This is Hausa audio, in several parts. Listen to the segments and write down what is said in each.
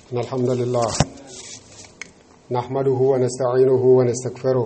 إن الحمد لله نحمده ونستعينه ونستغفره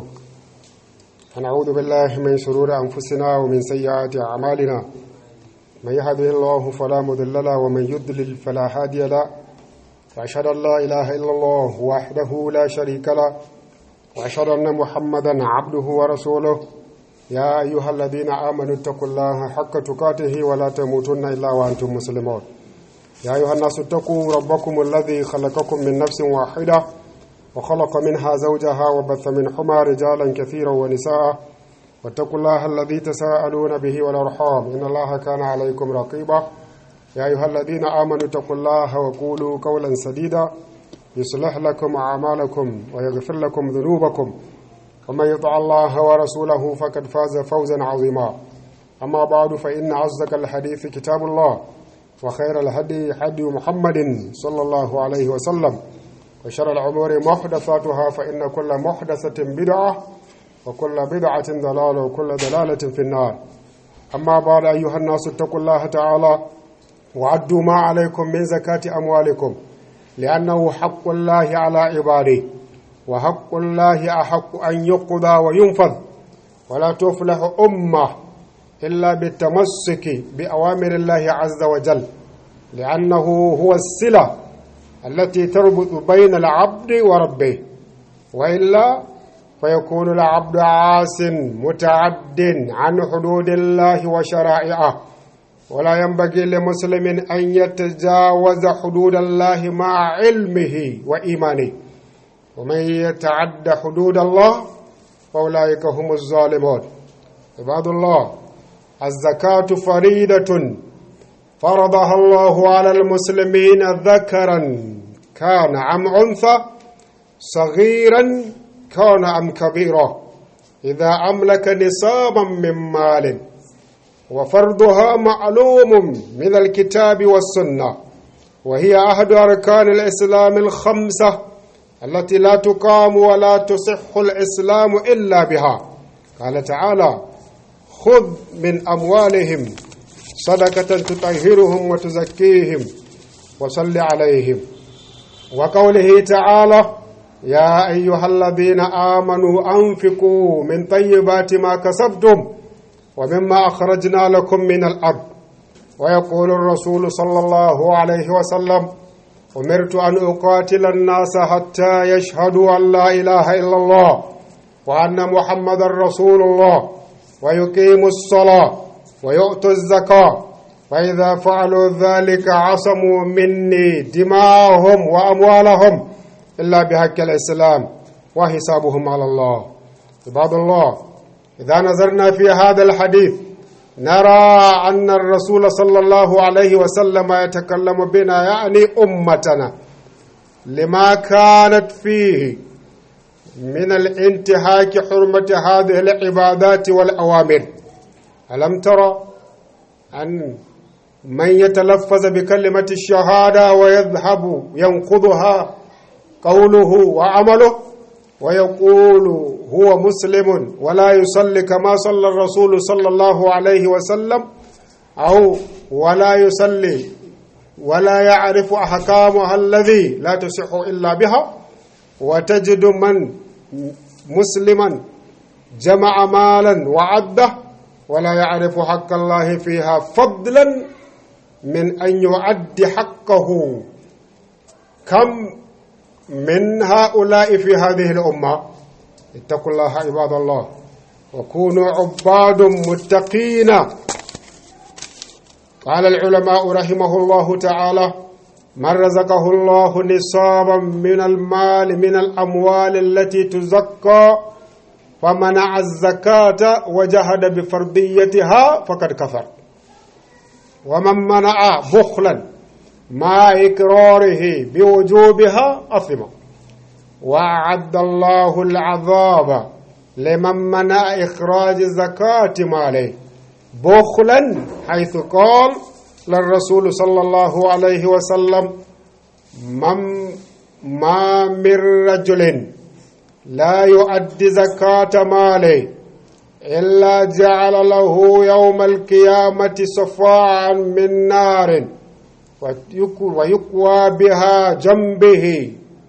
ونعوذ بالله من شرور أنفسنا ومن سيئات أعمالنا من يهده الله فلا مضل له ومن يضلل فلا هادي له وأشهد أن لا إله إلا الله وحده لا شريك له وأشهد أن محمدا عبده ورسوله يا أيها الذين آمنوا اتقوا الله حق تقاته ولا تموتن إلا وأنتم مسلمون يا أيها الناس اتقوا ربكم الذي خلقكم من نفس واحدة وخلق منها زوجها وبث منهما رجالا كثيرا ونساء واتقوا الله الذي تساءلون به والأرحام إن الله كان عليكم رقيبا يا أيها الذين آمنوا اتقوا الله وقولوا قولا سديدا يصلح لكم أعمالكم ويغفر لكم ذنوبكم ومن يطع الله ورسوله فقد فاز فوزا عظيما أما بعد فإن أصدق الحديث كتاب الله وخير الهدي هدي محمد صلى الله عليه وسلم وشر الأمور محدثاتها فإن كل محدثة بدعة وكل بدعة ضلالة وكل ضلالة في النار أما بعد أيها الناس اتقوا الله تعالى وعدوا ما عليكم من زكاة أموالكم لأنه حق الله على عباده وحق الله أحق أن يقضى وينفذ ولا تفلح أمة إلا بالتمسك بأوامر الله عز وجل لأنه هو الصلة التي تربط بين العبد وربه وإلا فيكون العبد عاس متعد عن حدود الله وشرائعه ولا ينبغي لمسلم أن يتجاوز حدود الله مع علمه وإيمانه ومن يتعد حدود الله فأولئك هم الظالمون عباد الله الزكاة فريدة فرضها الله على المسلمين ذكرا كان أم أنثى صغيرا كان أم كبيرا إذا أملك نصابا من مال وفرضها معلوم من الكتاب والسنة وهي أحد أركان الإسلام الخمسة التي لا تقام ولا تصح الإسلام إلا بها قال تعالى خذ من أموالهم صدقة تطهرهم وتزكيهم وصل عليهم وقوله تعالى يا أيها الذين آمنوا أنفقوا من طيبات ما كسبتم ومما أخرجنا لكم من الأرض ويقول الرسول صلى الله عليه وسلم أمرت أن أقاتل الناس حتى يشهدوا أن لا إله إلا الله وأن محمد رسول الله ويقيموا الصلاة ويؤتوا الزكاة فإذا فعلوا ذلك عصموا مني دماءهم وأموالهم إلا بحق الإسلام وحسابهم على الله عباد الله إذا نظرنا في هذا الحديث نرى أن الرسول صلى الله عليه وسلم يتكلم بنا يعني أمتنا لما كانت فيه من الانتهاك حرمة هذه العبادات والأوامر ألم ترى أن من يتلفظ بكلمة الشهادة ويذهب ينقضها قوله وعمله ويقول هو مسلم ولا يصلي كما صلى الرسول صلى الله عليه وسلم أو ولا يصلي ولا يعرف أحكامها الذي لا تصح إلا بها وتجد من مسلما جمع مالا وعده ولا يعرف حق الله فيها فضلا من أن يعد حقه كم من هؤلاء في هذه الأمة اتقوا الله عباد الله وكونوا عباد متقين قال العلماء رحمه الله تعالى من رزقه الله نصابا من المال من الأموال التي تزكى فمنع الزكاة وجهد بفرضيتها فقد كفر ومن منع بخلا مع إكراره بوجوبها أثم وأعد الله العذاب لمن منع إخراج زكاة ماله بخلا حيث قال للرسول صلى الله عليه وسلم من ما من رجل لا يؤدي زكاة ماله إلا جعل له يوم القيامة صفاعا من نار ويقوى بها جنبه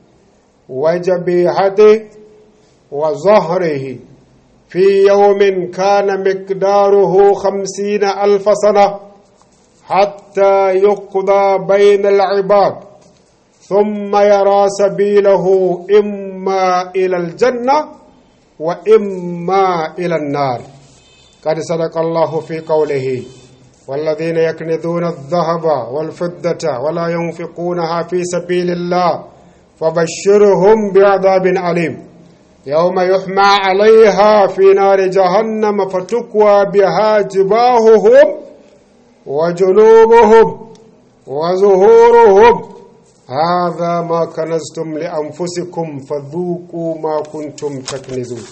وجبهته وظهره في يوم كان مقداره خمسين ألف سنة حتى يقضى بين العباد ثم يرى سبيله إما إلى الجنة وإما إلى النار قد صدق الله في قوله والذين يكنزون الذهب والفضة ولا ينفقونها في سبيل الله فبشرهم بعذاب أليم يوم يحمى عليها في نار جهنم فتكوى بها جباههم وجنوبهم وظهورهم هذا ما كنزتم لأنفسكم فذوقوا ما كنتم تكنزون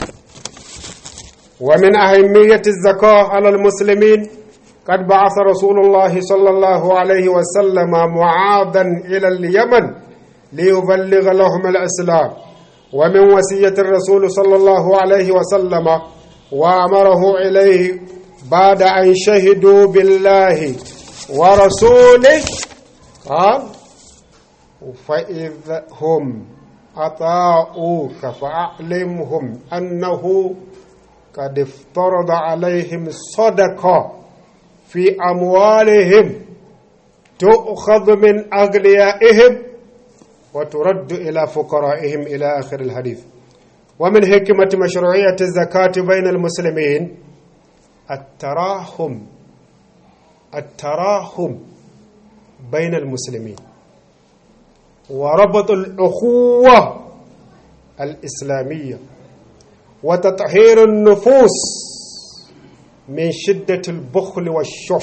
ومن أهمية الزكاة على المسلمين قد بعث رسول الله صلى الله عليه وسلم معاذا إلى اليمن ليبلغ لهم الإسلام ومن وصية الرسول صلى الله عليه وسلم وأمره إليه بعد أن شهدوا بالله ورسوله قال فإذا هم أطاعوك فأعلمهم أنه قد افترض عليهم صدقة في أموالهم تؤخذ من أغنيائهم وترد إلى فقرائهم إلى آخر الحديث ومن حكمة مشروعية الزكاة بين المسلمين التراحم التراحم بين المسلمين وربط الأخوة الإسلامية وتطهير النفوس من شدة البخل والشح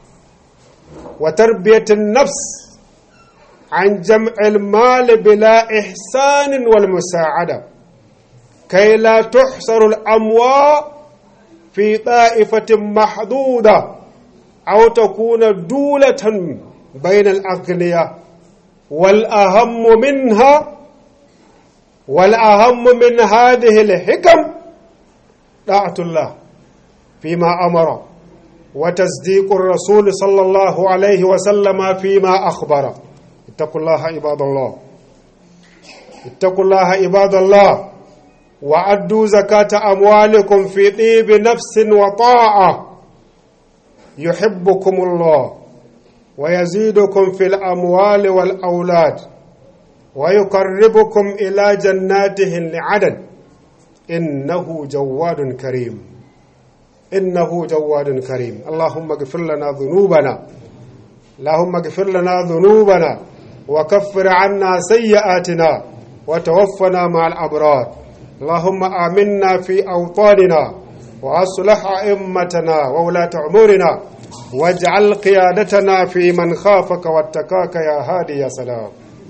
وتربية النفس عن جمع المال بلا إحسان والمساعدة كي لا تحصر الأموال في طائفة محدودة أو تكون دولة بين الأغنياء والأهم منها والأهم من هذه الحكم طاعة الله فيما أمر وتصديق الرسول صلى الله عليه وسلم فيما أخبر اتقوا الله عباد الله اتقوا الله عباد الله وأدوا زكاة أموالكم في طيب نفس وطاعة يحبكم الله ويزيدكم في الأموال والأولاد ويقربكم إلى جناته لعدن إنه جواد كريم إنه جواد كريم اللهم اغفر لنا ذنوبنا اللهم اغفر لنا ذنوبنا وكفر عنا سيئاتنا وتوفنا مع الأبرار اللهم آمنا في أوطاننا وأصلح أئمتنا وولاة أمورنا واجعل قيادتنا في من خافك واتقاك يا هادي يا سلام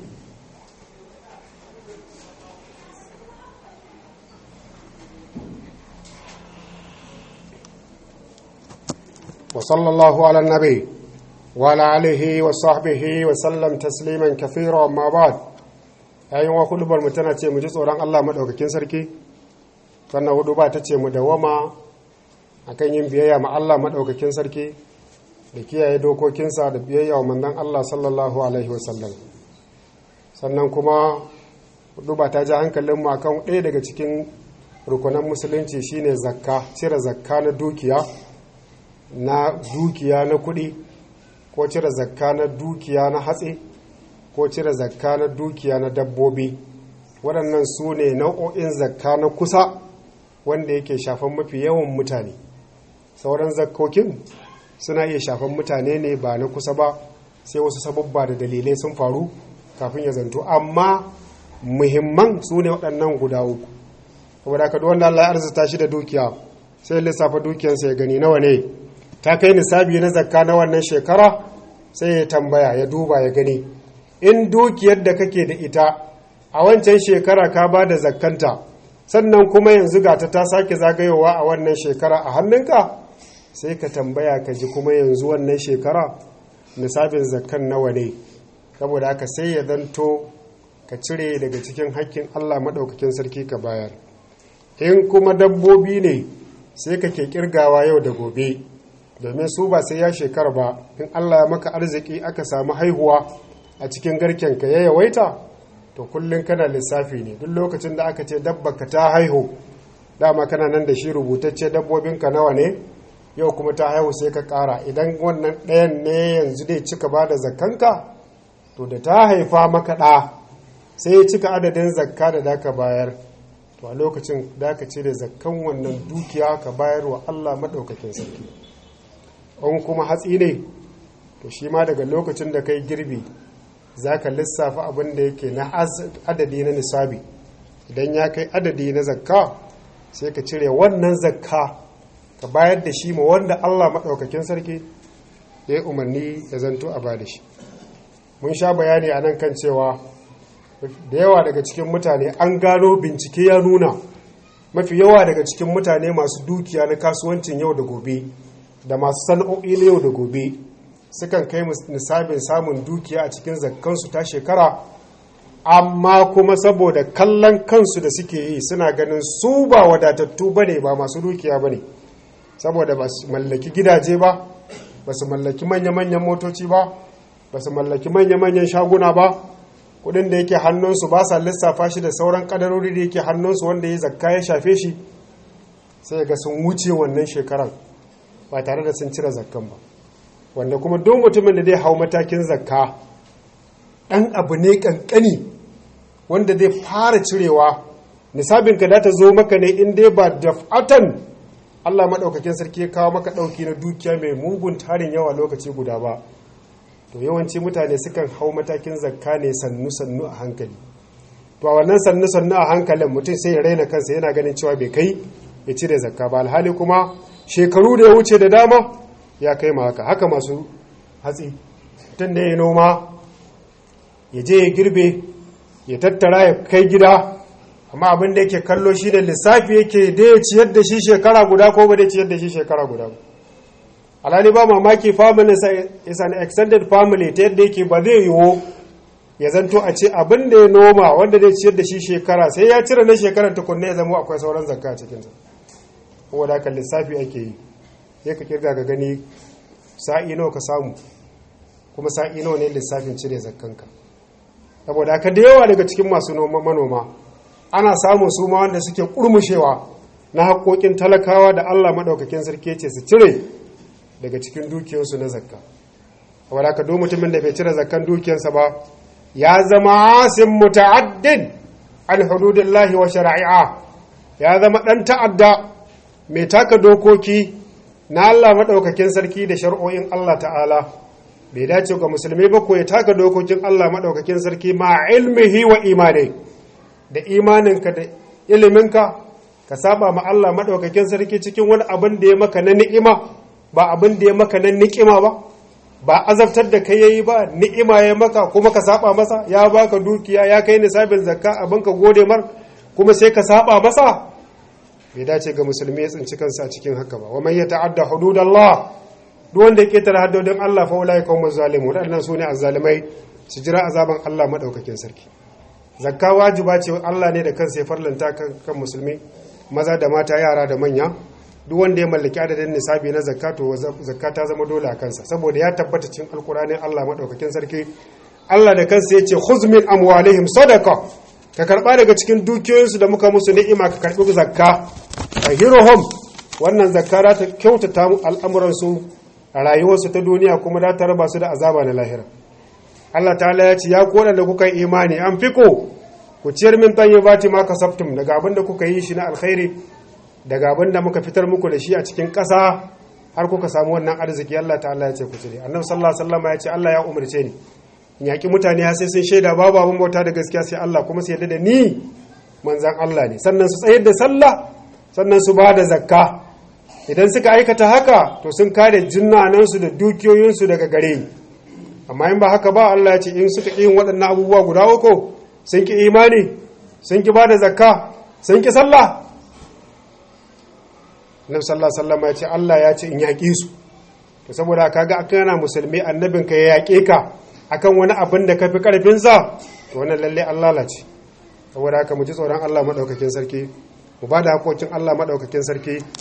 وصلى الله على النبي وعلى آله وصحبه وسلم تسليما كثيرا ما بعد yayin wa hudubar mu tana ce mu ji tsoron Allah madaukakin sarki sannan hudu ba ta ce mu dawama akan yin biyayya ma Allah madaukakin sarki da kiyaye dokokinsa da biyayya wa manzon Allah sallallahu alaihi wasallam sannan kuma hudu ba ta ji hankalin mu akan ɗaya daga cikin rukunan musulunci shine zakka cire zakka na dukiya na dukiya na kuɗi ko cire zakka na dukiya na hatsi ko cire zakka na dukiya na dabbobi waɗannan su ne nau'o'in zakka na kusa wanda yake shafan mafi yawan mutane sauran zakkokin suna iya shafan mutane ne ba na kusa ba sai wasu sababba da dalilai sun faru kafin ya zanto amma muhimman su ne waɗannan guda uku saboda ka wanda Allah ya arzuta shi da dukiya sai lissafa dukiyarsa ya gani nawa ne ta kai nisabi na zakka na wannan shekara sai ya tambaya ya duba ya gani in dukiyar da kake da ita a wancan shekara ka ba da zakkanta sannan kuma yanzu ga ta ta sake zagayowa a wannan shekara a hannunka sai ka tambaya ka ji kuma yanzu wannan shekara nisabin zakkan nawa ne saboda haka sai ya zanto ka cire daga cikin hakkin allah maɗaukakin sarki ka bayar in kuma dabbobi ne sai ka ke kirgawa yau da gobe domin su ba sai ya shekara ba in Allah ya maka arziki aka samu haihuwa a cikin garkenka ya yawaita to kullum kana lissafi ne duk lokacin da aka ce dabbaka ta haihu dama kana nan da shi rubutacce dabbobinka nawa ne yau kuma ta haihu sai ka ƙara idan wannan ɗayan ne yanzu dai cika ba da zakkanka to da ta haifa maka ɗa sai ya cika adadin zakka da daka bayar to a lokacin da ka cire zakkan wannan dukiya ka bayar wa Allah maɗaukakin sarki in kuma hatsi ne to shi ma daga lokacin da kai girbi za ka lissafa abin da yake na adadi na nisabi idan ya kai adadi na zakka sai ka cire wannan zakka ka bayar da shi ma wanda Allah maɗaukakin sarki ya yi umarni ya zanto a ba da shi mun sha bayani a nan kan cewa da yawa daga cikin mutane an gano bincike ya nuna mafi yawa daga cikin mutane masu dukiya na kasuwancin yau da gobe da masu sana'o'i na yau da gobe sukan kai nisabin samun dukiya a cikin zakkansu ta shekara amma kuma saboda kallon kansu da suke yi suna ganin su ba wadatattu ba ne ba masu dukiya ba ne saboda ba su mallaki gidaje ba ba su mallaki manya-manyan motoci ba ba su mallaki manya-manyan shaguna ba kudin da yake hannunsu ba sa lissafa shi da sauran kadarori da yake hannunsu wanda ya zakka ya shafe shi sai ga sun wuce wannan shekaran ba tare da sun cire zakkan ba wanda kuma duk mutumin da zai hau matakin zakka ɗan abu ne ƙanƙani wanda zai fara cirewa nisabinka da ta zo maka ne in dai ba daf'atan Allah maɗaukakin sarki ya kawo maka ɗauki na dukiya mai mugun tarin yawa lokaci guda ba to yawanci mutane sukan hau matakin zakka ne sannu-sannu a hankali to a wannan sannu-sannu a hankalin mutum sai ya raina kansa yana ganin cewa bai kai ya cire zakka ba alhali kuma shekaru da ya wuce da dama ya kai ma haka haka masu hatsi mutum da ya noma ya je ya girbe ya tattara ya kai gida amma abin da yake kallo shi da lissafi yake da ya ciyar da shi shekara guda ko ba da ciyar da shi shekara guda ba alhali ba mamaki family is an extended family ta yadda yake ba zai yiwu ya zanto a ce abin da ya noma wanda zai ciyar da shi shekara sai ya cire na shekarar tukunna ya zama akwai sauran zakka a cikinsa kuma da kan lissafi ake yi ya ka kirga ga gani sa'i nawa ka samu kuma sa'i nawa ne lissafin cire zakkanka saboda haka da yawa daga cikin masu manoma ana samun su ma wanda suke kurmushewa na haƙoƙin talakawa da Allah maɗaukakin sarki ce su cire daga cikin dukiyarsu na zakka saboda haka duk mutumin da bai cire zakkan dukiyarsa ba ya zama asim muta'addin an hududillahi wa shari'a ya zama ɗan ta'adda mai taka dokoki na Allah maɗaukakin sarki da shar'o'in Allah ta'ala bai dace ga musulmi ba ko ya taka dokokin Allah maɗaukakin sarki ma ilmihi wa imani da imaninka da iliminka ka saba ma Allah maɗaukakin sarki cikin wani abin da ya maka na ni'ima ba abin da ya maka na ni'ima ba ba azabtar da kai yayi ba ni'ima ya maka kuma ka saba masa ya baka dukiya ya kai nisabin zakka abin ka gode mar kuma sai ka saba masa bai dace ga musulmi ya tsinci kansa a cikin haka ba wa man yata'adda hududallah duk wanda ya ketare haddodin Allah fa ulai kaum zalimun wadannan sune azzalimai su jira azaban Allah madaukakin sarki zakka wajiba ce Allah ne da kansa ya farlanta kan musulmi maza da mata yara da manya duk wanda ya mallaki adadin nisabi na zakka to zakka ta zama dole a kansa saboda ya tabbata cikin alkur'ani Allah madaukakin sarki Allah da kansa yace khuz min amwalihim sadaqa ka karba daga cikin dukiyoyinsu da muka musu ni'ima ka karbi zakka tahiruhum wannan zakka za ta kyautata mu al'amuran su a rayuwarsu ta duniya kuma za ta raba su da azaba na lahira Allah ta'ala ya ce ya ku da kuka yi imani an fiko ku ciyar min tayyibati ma kasabtum daga abin da kuka yi shi na alkhairi daga abin da muka fitar muku da shi a cikin ƙasa har kuka samu wannan arziki Allah ta'ala ya ce ku cire annabi sallallahu alaihi wasallam ya ce Allah ya umarce ni in yaki mutane har sai sun shaida babu abin bauta da gaskiya sai Allah kuma su yarda da ni manzan Allah ne sannan su tsayar da sallah sannan su ba da zakka idan suka aikata haka to sun kare jinnanansu da dukiyoyinsu daga gare ni amma in ba haka ba Allah ya ce in suka yin waɗannan abubuwa guda uku sun ki imani sun ki ba da zakka sun ki sallah Nabi sallallahu alaihi wasallam ya ce Allah ya ce in yaƙi su to saboda kaga akan yana musulmi annabin ka ya yaƙe ka akan wani abin da kafi karfin sa to wannan lalle Allah lalace saboda haka mu ji tsoron Allah madaukakin sarki mu ba da hakokin Allah madaukakin sarki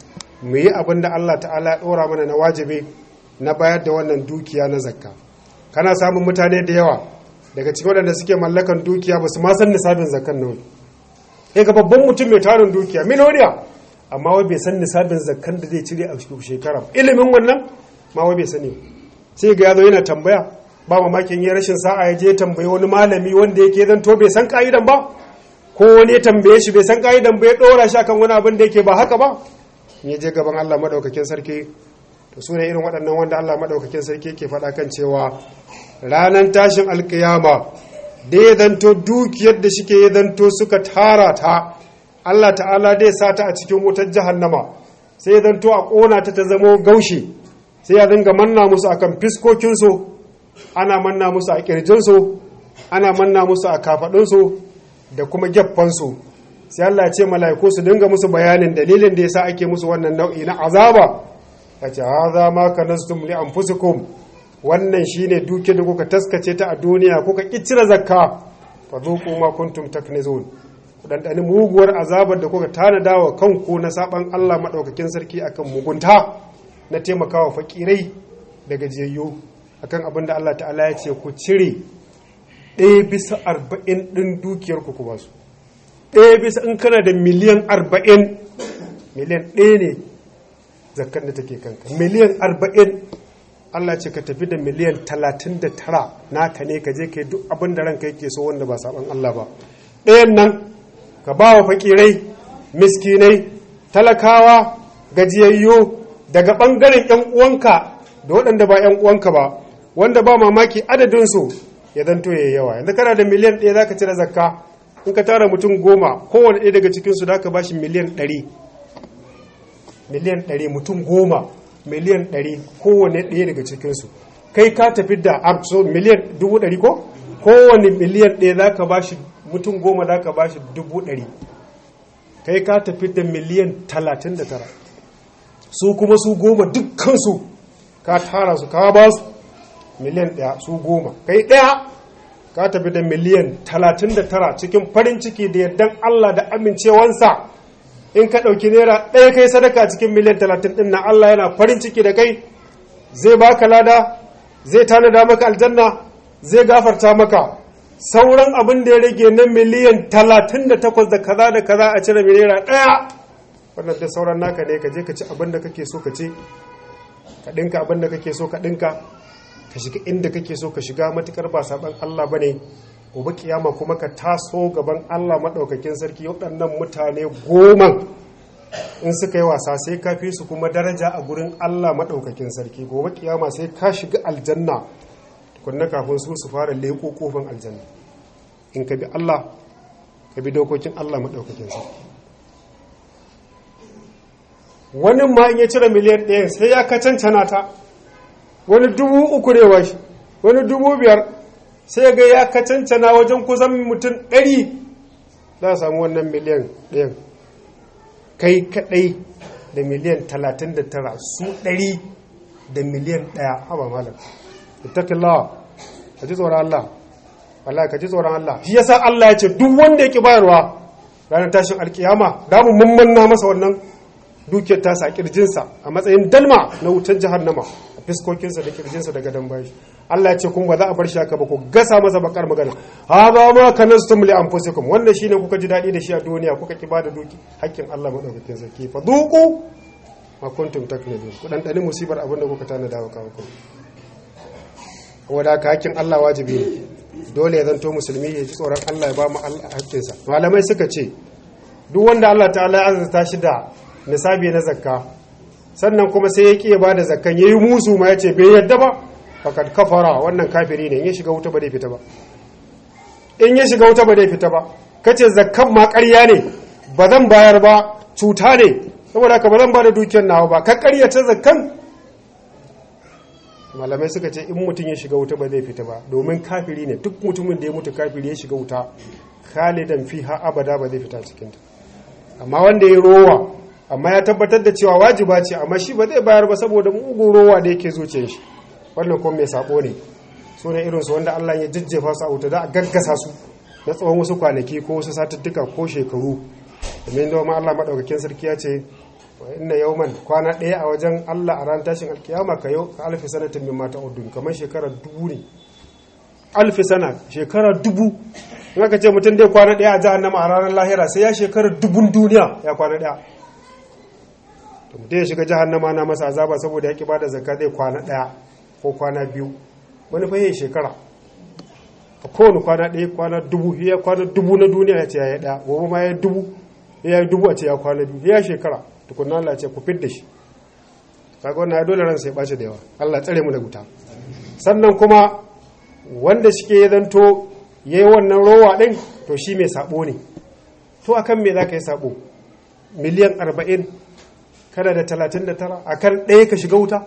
mu yi abin da Allah ta'ala ya ɗora mana na wajibi na bayar da wannan dukiya na zakka kana samun mutane da yawa daga cikin waɗanda suke mallakan dukiya ba su ma san nisabin zakkan nan eh ga babban mutum mai tarin dukiya miliyoniya amma wai bai san nisabin zakkan da zai cire a shekara ilimin wannan ma wai bai sani sai ga yazo yana tambaya ba mamakin ya rashin sa'a ya je tambayi wani malami wanda yake zan to bai san ka'idan ba ko wani ya tambaye shi bai san ka'idan ba ya dora shi akan wani abin da yake ba haka ba ya je gaban Allah madaukakin sarki to su ne irin waɗannan wanda Allah madaukakin sarki ke faɗa kan cewa ranar tashin alkiyama da ya zanto dukiyar da shike ya zanto suka tara ta Allah ta'ala dai sa ta a cikin wutar jahannama sai ya zanto a ƙona ta ta zamo gaushi sai ya dinga manna musu akan fiskokinsu ana manna musu a ƙirjinsu ana manna musu a kafaɗinsu da kuma gyaffansu sai Allah ce mala'iku su dinga musu bayanin dalilin da yasa ake musu wannan nau'i na azaba yace hadha ma kanastum li anfusikum wannan shine duke da kuka taskace ta a duniya kuka kicira zakka fa zuqu ma kuntum taknizun ku dandani muguwar azabar da kuka tanada wa kanku na saban Allah madaukakin sarki akan mugunta na taimakawa fakirai da gajiyayyu akan abin da Allah ta'ala ya ce ku cire ɗaya bisa arba'in ɗin dukiyar ku ku basu ɗaya bisa in kana da miliyan arba'in miliyan ɗaya ne zakkan da take kanka miliyan arba'in Allah ce ka tafi da miliyan talatin da tara naka ne ka je ka yi duk abin da ranka yake so wanda ba saban Allah ba ɗayan nan ka ba wa fakirai miskinai talakawa gajiyayyu daga ɓangaren ‘yan uwanka da waɗanda ba ‘yan uwanka ba wanda ba mamaki adadinsu ya zanto ya yawa yanzu kana da miliyan ɗaya za ka cire zakka in ka tara mutum goma kowane ɗaya daga cikinsu da ka ba shi miliyan ɗari miliyan ɗari mutum goma miliyan ɗari kowane ɗaya daga cikinsu kai ka tafi da abso miliyan dubu ɗari ko kowane miliyan ɗaya za ka ba shi mutum goma za ka ba shi dubu ɗari kai ka tafi da miliyan talatin da tara su kuma su goma dukkansu ka tara su ka ba su miliyan ɗaya su goma kai ɗaya ka tafi da miliyan talatin da tara cikin farin ciki da yardan Allah da amincewansa in ka ɗauki naira ɗaya kai sadaka cikin miliyan talatin ɗin na Allah yana farin ciki da kai zai baka lada zai tanada maka aljanna zai gafarta maka sauran abin da ya rage na miliyan talatin da takwas da kaza da kaza a cire naira ɗaya wannan da sauran naka ne ka je ka ci abin da kake so ka ci ka ɗinka abin da kake so ka ɗinka ka shiga inda kake so ka shiga matukar ba saban Allah bane gobe kiyama kuma ka taso gaban Allah madaukakin sarki waɗannan mutane goma in suka yi wasa sai ka fi su kuma daraja a gurin Allah madaukakin sarki gobe kiyama sai ka shiga aljanna kunna kafin su su fara leko kofin aljanna in ka bi Allah ka bi dokokin Allah madaukakin sarki wani ma in ya cire miliyan ɗaya sai ya ka cancana ta wani dubu uku ne washi wani dubu biyar sai ga ya kacancana wajen kusan mutum ɗari za a samu wannan miliyan ɗayan kai kaɗai da miliyan talatin da tara su ɗari da miliyan ɗaya haba malam ittaqillaha ka ji tsoron Allah wallahi ka ji tsoron Allah shi yasa Allah ya ce duk wanda yake bayarwa ranar tashin alkiyama da mu mummunna masa wannan dukiyar tasa a kirjinsa a matsayin dalma na wutar jahannama a fiskokinsa da kirjinsa daga dan bashi Allah ya ce kun ba za a bar shi haka ba ku gasa masa bakar magana hada ma kanastum li anfusikum wannan shine kuka ji dadi da shi a duniya kuka ki bada duki hakkin Allah madaukakin sarki fa duqu ma kuntum taknibun ku dan dani musibar abin da kuka tana dawo kawo ku wanda ka hakkin Allah wajibi ne dole ya zanto musulmi ya ji tsoron Allah ya ba mu hakkinsa malamai suka ce duk wanda Allah ta'ala ya azurta shi da nisabi na zakka sannan kuma sai ya kiya bada zakkan yayi musu ma yace bai yadda ba fakat kafara wannan kafiri ne in ya shiga wuta ba zai fita ba in ya shiga wuta ba zai fita ba kace zakkan ma ƙarya ne ba zan bayar ba cuta ne saboda haka ba zan bada dukiyar nawa ba ka ƙaryata zakkan malamai suka ce in mutum ya shiga wuta ba zai fita ba domin kafiri ne duk mutumin da ya mutu kafiri ya shiga wuta khalidan fiha abada ba zai fita cikinta amma wanda ya rowa amma ya tabbatar da cewa wajiba ce amma shi ba zai bayar ba saboda mugun rowa da yake zuciyar shi wannan kuma mai sabo ne su ne irinsu wanda Allah ya jajjefa su a wuta da a gaggasa su na tsawon wasu kwanaki ko wasu satuttuka ko shekaru domin da ma Allah maɗaukakin sarki ya ce wa inna yawman kwana ɗaya a wajen Allah a ran tashin alkiyama ka yau ka alfi sanatin min mata udun kamar shekara dubu ne alfi sana shekara dubu in aka ce mutum dai kwana ɗaya a jahannama a ranar lahira sai ya shekara dubun duniya ya kwana ɗaya to mutum ya shiga jahannama na masa azaba saboda ya ki bada zakka zai kwana ɗaya ko kwana biyu wani fa yayi shekara a kowane kwana ɗaya kwana dubu ya kwana dubu na duniya ya ce ya yi ɗaya gobe ma ya dubu ya yi dubu a ce ya kwana biyu ya shekara tukunna Allah ce ku fidda shi kaga wannan ya dole ran sai ɓace da yawa Allah tsare mu da wuta sannan kuma wanda shike ya zanto ya yi wannan rowa ɗin to shi mai sabo ne to akan me za ka yi sabo miliyan arba'in kada da talatin da tara akan ɗaya ka shiga wuta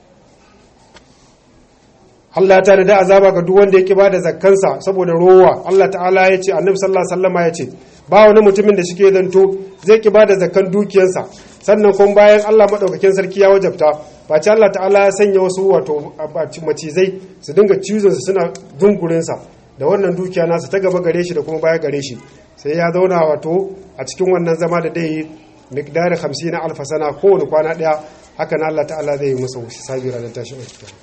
Allah ta da azaba ga duk wanda yake ba da zakkansa saboda rowa Allah ta'ala ya ce annabi sallallahu alaihi wasallama ya ce ba wani mutumin da shike zanto zai ki ba da zakkan dukiyarsa sannan kuma bayan Allah madaukakin sarki ya wajabta ba ce Allah ta'ala ya sanya wasu wato macizai su dinga cizon su suna dungurin sa da wannan dukiya nasa ta gaba gare shi da kuma baya gare shi sai ya zauna wato a cikin wannan zama da dai miqdari 50 na alfa sana kowane kwana daya haka na Allah ta'ala zai yi masa sabi ranar tashin alkiyama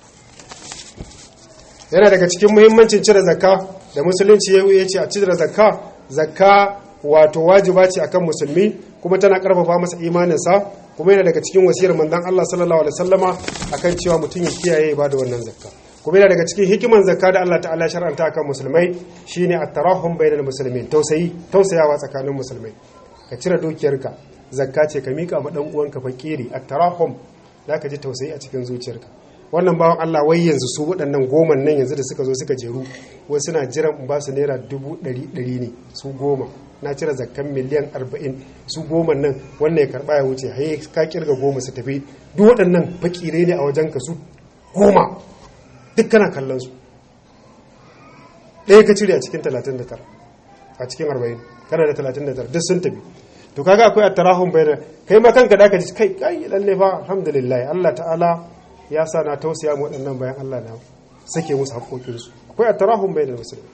yana daga cikin muhimmancin cire zakka da musulunci ya ce a cire zakka zakka wato wajiba ce akan musulmi kuma tana karfafa masa imaninsa kuma yana daga cikin wasiyar manzon Allah sallallahu alaihi wasallama akan cewa mutum ya kiyaye ba da wannan zakka kuma yana daga cikin hikiman zakka da Allah ta'ala shar'anta akan musulmai shine at-tarahum bainal muslimin tausayi tausayawa tsakanin musulmai ka cire dukiyarka zakka ce ka mika ma dan uwanka fakiri at-tarahum zaka ji tausayi a cikin zuciyarka wannan bawan Allah wai yanzu su waɗannan goma nan yanzu da suka zo suka jeru wai suna jiran in ba su naira dubu ɗari ɗari ne su goma na cire zakkan miliyan arba'in su goma nan wannan ya karɓa ya wuce haye ka kirga goma su tafi duk waɗannan fakire ne a wajen ka su goma duk kana kallon su ɗaya ka cire a cikin talatin da tara a cikin arba'in kana da talatin da tara duk sun tafi to kaga akwai attarahun bayan kai ma kanka da ka ji kai kai lalle fa alhamdulillah Allah ta'ala ya sa na tausaya mu waɗannan bayan Allah na sake musu haƙoƙinsu akwai a tarahun bai da musulmi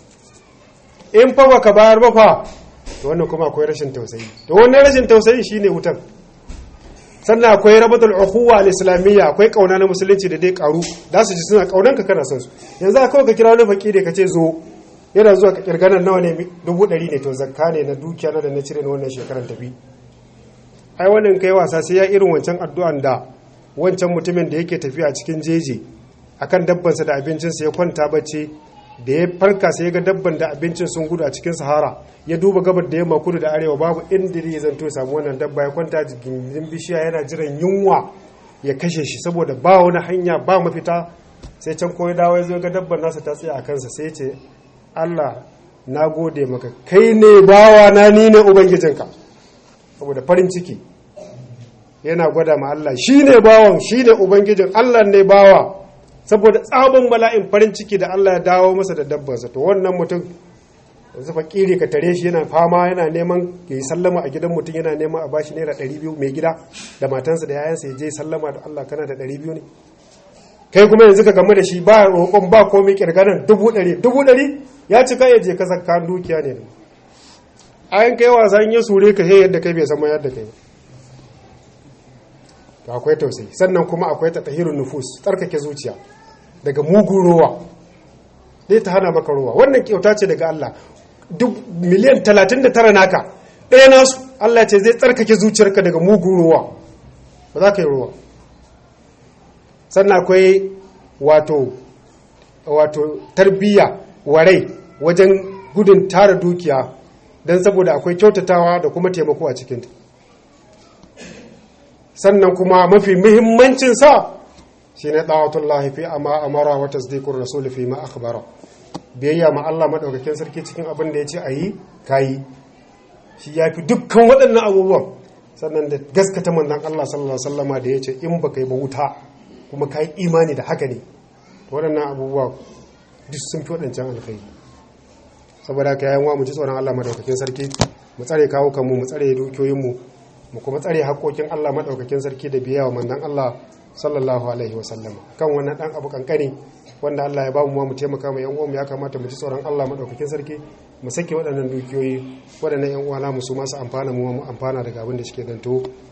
in fa baka bayar ba fa to wannan kuma akwai rashin tausayi to wannan rashin tausayi shine wutan sannan akwai rabatul ukhuwa al-islamiyya akwai kauna na musulunci da dai karu da su ji suna kaunan ka kana son su yanzu aka kawai ka kira wani fakiri ka ce zo yana zuwa ka kirganan nawa ne dubu ɗari ne to zakka ne na dukiya na da na cire na wannan shekaran tafi ai wannan kai wasa sai ya irin wancan addu'an da wancan mutumin da yake tafiya cikin jeji akan dabbansa da abincinsa ya kwanta bacci da ya farka sai ya ga dabban da abincin sun gudu a cikin sahara ya duba gabar da yamma kudu da arewa babu inda ya zanto ya samu wannan dabba ya kwanta gindin bishiya yana jiran yunwa ya kashe shi saboda ba wani hanya ba mafita sai can ko ya dawo ya zo ga dabban nasa ta tsaya a kansa sai ya ce Allah na gode maka kai ne bawa na ni ne ubangijinka saboda farin ciki yana gwada ma Allah shi ne bawan shi ne ubangijin Allah ne bawa saboda tsabon bala'in farin ciki da Allah ya dawo masa da dabbansa to wannan mutum yanzu fakiri ka tare shi yana fama yana neman ya yi sallama a gidan mutum yana neman a bashi naira ɗari biyu mai gida da matansa da yayansa ya je sallama da Allah kana da ɗari biyu ne kai kuma yanzu ka gamu da shi ba roƙon ba komai kirganan dubu ɗari dubu ɗari ya cika ya je ka zakka dukiya ne ayan kai wasa in ya sure ka sai yadda kai bai san ma yadda kai to akwai tausayi sannan kuma akwai tatahirun nufus tsarkake zuciya daga mugun ruwa zai ta hana maka ruwa wannan kyauta ce daga Allah duk miliyan 39 naka ɗaya nasu Allah ce zai tsarkake zuciyarka daga mugun ruwa ba za ka yi ruwa sannan akwai wato wato tarbiyya warai wajen gudun tara dukiya don saboda akwai kyautatawa da kuma taimako a cikinta sannan kuma mafi muhimmancin sa shine da'atullahi fi amma amara wa tasdiqur rasul fi ma akhbara biyayya ma Allah madaukakin sarki cikin abin da yace ayi kayi shi yafi dukkan waɗannan abubuwan sannan da gaskata manzon Allah sallallahu alaihi wasallama da yace in baka yi ba wuta kuma kai imani da haka ne waɗannan abubuwa duk sun fi waɗancan alkhairi saboda haka yayin wa mu ji tsoron Allah madaukakin sarki mu tsare kawo kanmu mu tsare dukiyoyinmu mu kuma tsare haƙoƙin Allah maɗaukakin sarki da biya wa mandan Allah sallallahu alaihi wa sallam kan wannan ɗan abu kankani wanda Allah ya ba mu mu taimaka ma yan uwanmu ya kamata mu ji tsoron Allah maɗaukakin sarki mu sake waɗannan dukiyoyi waɗannan yan uwa mu su masu amfana mu mu amfana daga abin da suke danto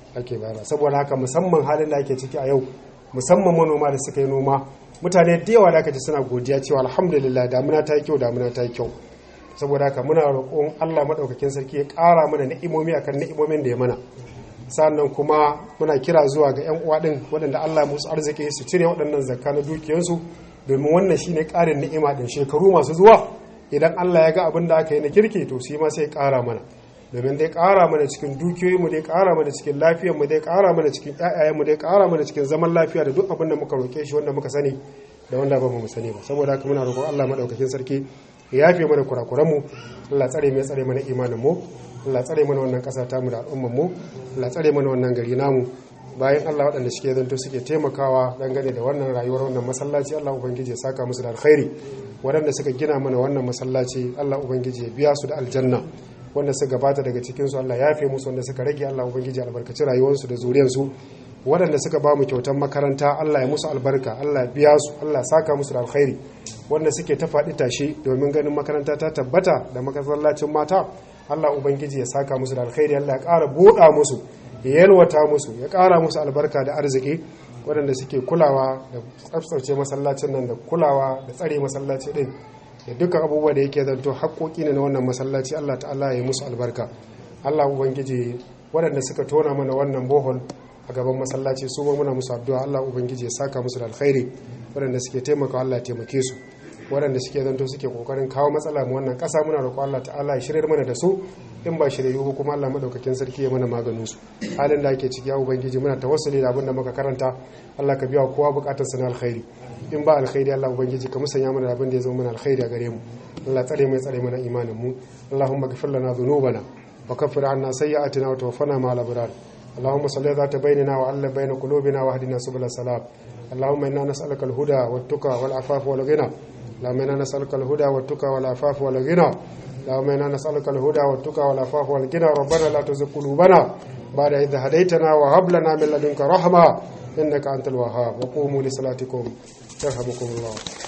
ake bayarwa saboda haka musamman halin da ake ciki a yau musamman manoma da suka yi noma mutane da yawa da aka ji suna godiya cewa alhamdulillah damuna ta yi kyau damuna ta yi kyau saboda haka muna roƙon Allah maɗaukakin sarki ya ƙara mana ni'imomi akan ni'imomin da ya mana sannan kuma muna kira zuwa ga 'yan uwa ɗin waɗanda Allah musu arziki su cire waɗannan zakka na dukiyarsu domin wannan shine ƙarin ni'ima ɗin shekaru masu zuwa idan Allah ya ga abin da aka yi na kirki to shi ma sai ƙara mana domin dai ƙara mana cikin dukiyoyinmu dai ƙara mana cikin lafiyarmu dai ƙara mana cikin ƴaƴayenmu dai ƙara mana cikin zaman lafiya da duk abin da muka roƙe shi wanda muka sani da wanda ba mu sani ba saboda haka muna roƙon Allah madaukakin sarki ya yafe mana kurakuranmu Allah tsare mai tsare mana imanin mu Allah tsare mana wannan ƙasa ta mu da al'ummar mu Allah tsare mana wannan gari namu bayan Allah waɗanda suke zanto suke taimakawa dangane da wannan rayuwar wannan masallaci Allah ubangiji ya saka musu da alkhairi waɗanda suka gina mana wannan masallaci Allah ubangiji ya biya su da aljanna wanda suka gabata daga cikinsu Allah ya fi musu wanda suka rage Allah ubangiji albarkaci rayuwarsu da zuriyarsu waɗanda suka ba mu kyautar makaranta Allah ya musu albarka Allah ya biya su Allah saka musu da alkhairi wanda suke ta faɗi tashi domin ganin makaranta ta tabbata da masallacin mata Allah ubangiji ya saka musu da alkhairi Allah ya ƙara buɗa musu ya yalwata musu ya ƙara musu albarka da arziki waɗanda suke kulawa da tsaftace masallacin nan da kulawa da tsare masallaci ɗin da dukkan abubuwa da yake zanto haƙoƙi ne na wannan masallaci Allah ta'ala ya musu albarka Allah ubangiji waɗanda suka tona mana wannan bohol a gaban masallaci su ma muna musu addu'a Allah ubangiji ya saka musu da alkhairi waɗanda suke taimaka Allah ya taimake su waɗanda suke zanto suke kokarin kawo matsala mu wannan ƙasa muna roƙo Allah ta'ala ya shirya mana da su in ba shirye ba kuma Allah madaukakin sarki ya mana maganin su halin da ake ciki ya ubangiji muna tawassuli da abin da muka karanta Allah ka biya kowa bukatar sa na alkhairi in ba alkhairi Allah ubangiji ka musanya mana da abin da ya zama mana alkhairi a gare mu Allah tsare mai tsare mana imanin mu Allahumma ghfir lana dhunubana wa kaffir anna sayyi'atina wa tawaffana ma'al abrar اللهم صل ذات بيننا وألف بين قلوبنا واهدنا سبل السلام اللهم إنا نسألك الهدى والتقى والعفاف والغنى اللهم إنا نسألك الهدى والتقى والعفاف والغنى اللهم إنا نسألك الهدى والتقى والعفاف والغنى ربنا لا تزغ قلوبنا بعد إذ هديتنا وهب لنا من لدنك رحمة إنك أنت الوهاب وقوموا لصلاتكم يرحمكم الله